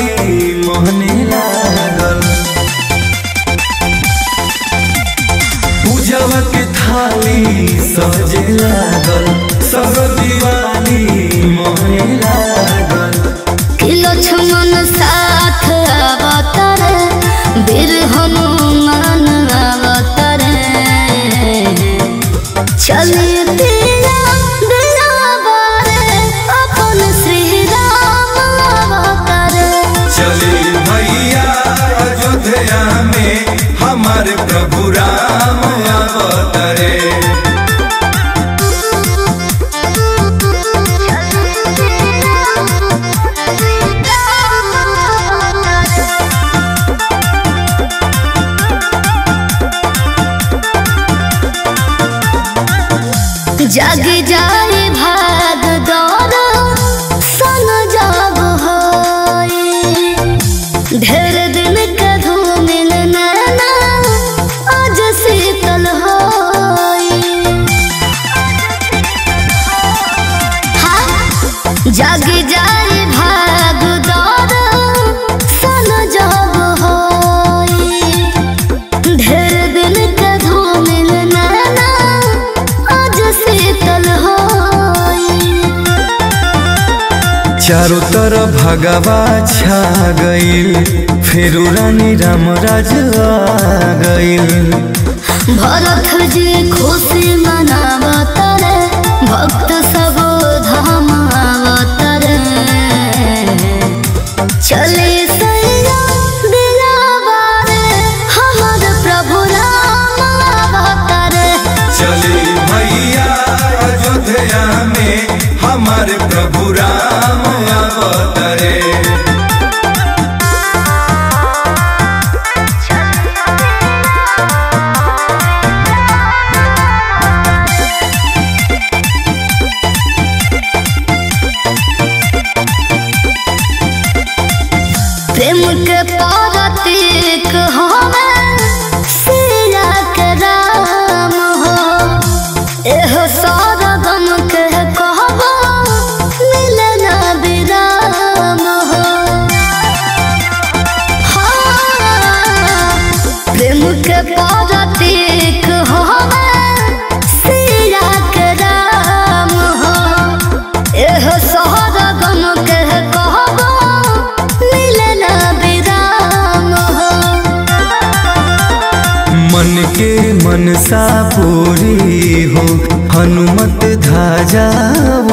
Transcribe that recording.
मोहने लागल पूजवा के थाली सजे लागल सब दिवाली मोहने लागल कि लक्ष्मण साथ अवतरे वीर हनुमान अवतरे चली दिया दिया बारे अपन श्री राम अवतरे चले भैया अयोध्या में हमारे प्रभु राम अवतरे जग जाए भाग दौड़ सन जब होई ढेर दिन के धूमिल नैना आज शीतल होई हाँ, जग जाए भाग दौड़ सन जब होई ढेर दिन के धूमिल नैना आज शीतल होई चारों तरफ भगवा छा गईल फिर रानी राम राज आ गईल भरत जी खुशी मनावतरे भक्त सब धाम आवतरे चले सैया दिलावारे हमर प्रभु राम आवतरे चले भैया अयोध्या में हमारे प्रभु राम अवतरे प्रेम के पारतीक हमें सिया के राम हो एहो सारा गम के कहबो मिले ना विराम हो हाँ, प्रेम के पारतीक हमें सिया के राम हो एहो सारा गम के कहबो मिले ना विराम हो मन के मनसा पूरी हो हनुमत ध्वजा